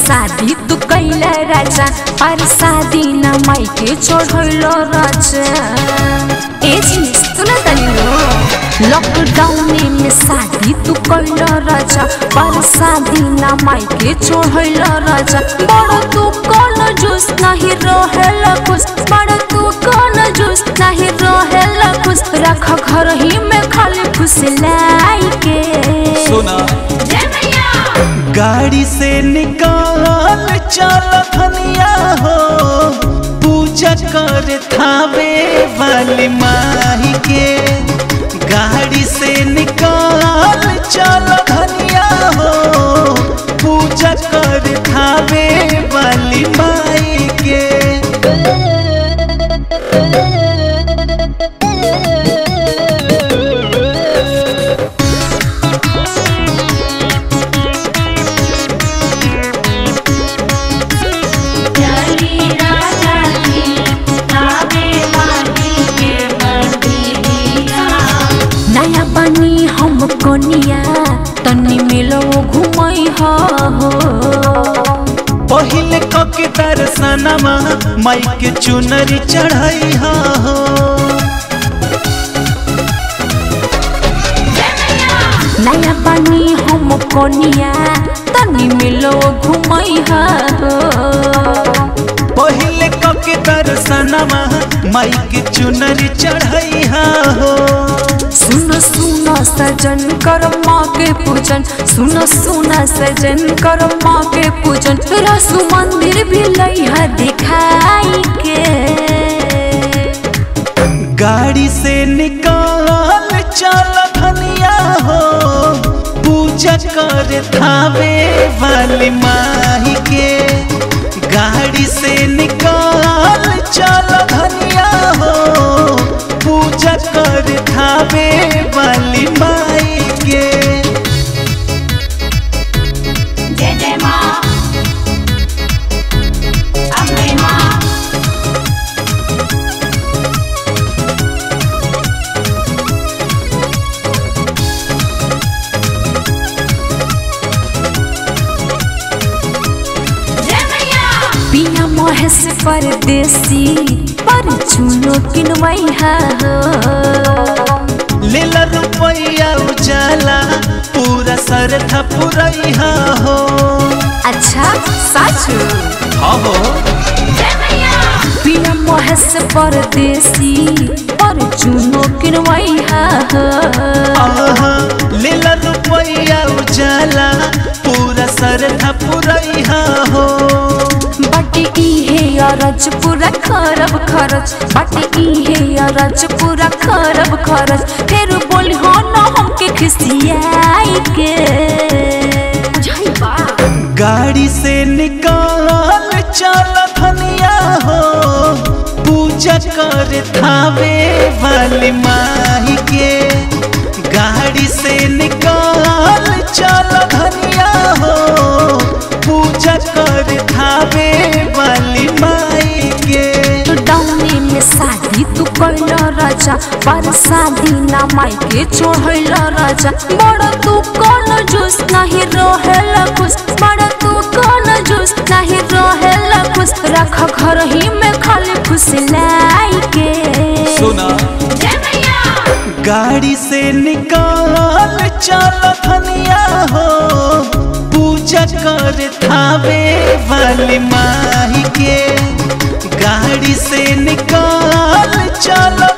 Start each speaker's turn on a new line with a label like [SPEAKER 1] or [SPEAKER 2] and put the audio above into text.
[SPEAKER 1] शादी तू कैला राजा पर शादी न माइके चढ़ैलो राजा ए जिनिस तू न तनिलो लॉकडाउन में शादी तू कैला राजा पर शादी न माइके चढ़ैलो राजा बड़ तू कौन जूस नहीं रहेला खुश बड़ तू कौन जूस नहीं रहेला खुश रख घर ही में खाली खुश लाई के
[SPEAKER 2] सुना
[SPEAKER 1] जय मैया
[SPEAKER 2] गाड़ी से निकाल चल धनिया हो पूजा कर थावे वाली माही के गाड़ी से निकाल चल धनिया हो पूजा कर थावे वाली माई के
[SPEAKER 1] चली राजा की आवे माटी के मंदिरिया नया बनी हम कोनिया तनी मिलो घुमई हो
[SPEAKER 2] पहिले कके दर्शनमा माई के चुनरी चढ़ाई हो
[SPEAKER 1] नया बनी हम कोनिया तनी मिलो घुमई हो
[SPEAKER 2] पहिले कके दर्शनमा माई के चुनरी चढ़ाई हो
[SPEAKER 1] सुन सुन सजन कर माँ के पूजन सुन सुन सजन कर माँ के पूजन रसु मंदिर भी लइहा दिखाई के
[SPEAKER 2] गाड़ी से निकाल चल धनिया हो पूजा कर थावे वाली माही के गाड़ी से निकाल चल धनिया हो पूजा कर थावे वाली माई के
[SPEAKER 1] जय जय माँ अम्बे माँ पिया महेश परदेसी पर चुनो किनवई हो
[SPEAKER 2] लेला रुपया उजाला पूरा सर था पुरैया हो
[SPEAKER 1] अच्छा सच
[SPEAKER 2] हो
[SPEAKER 1] पिया महेश परदेसी पर चुनो किनवई हो
[SPEAKER 2] आहा, लेला रुपया उजाला पूरा सर था पुरैया हो
[SPEAKER 1] बट इहे अरज पूरा खरब खरच बट इहे अरज पूरा खरब खरच फिर बोली हो न हमके खिसियाई के बुझाई बा
[SPEAKER 2] गाड़ी से निकाल चल धनिया हो पूजा कर थावे वाली माही के गाड़ी से निकाल चल धनिया हो पूजा कर थावे वाली माई के
[SPEAKER 1] तो डाउनी में शादी तू कैल राजा पर शादी ना माई के चढ़ैल राजा बड़ तू कौन जूस नहीं रहेला खुश बड़ तू कौन जूस नहीं रहेला खुश रख घर ही में खाली खुश लाई के
[SPEAKER 2] सुना
[SPEAKER 1] जय मैया
[SPEAKER 2] गाड़ी से निकाल चल धनिया हो पूजा कर थावे वाली माही के गाड़ी से निकाल चल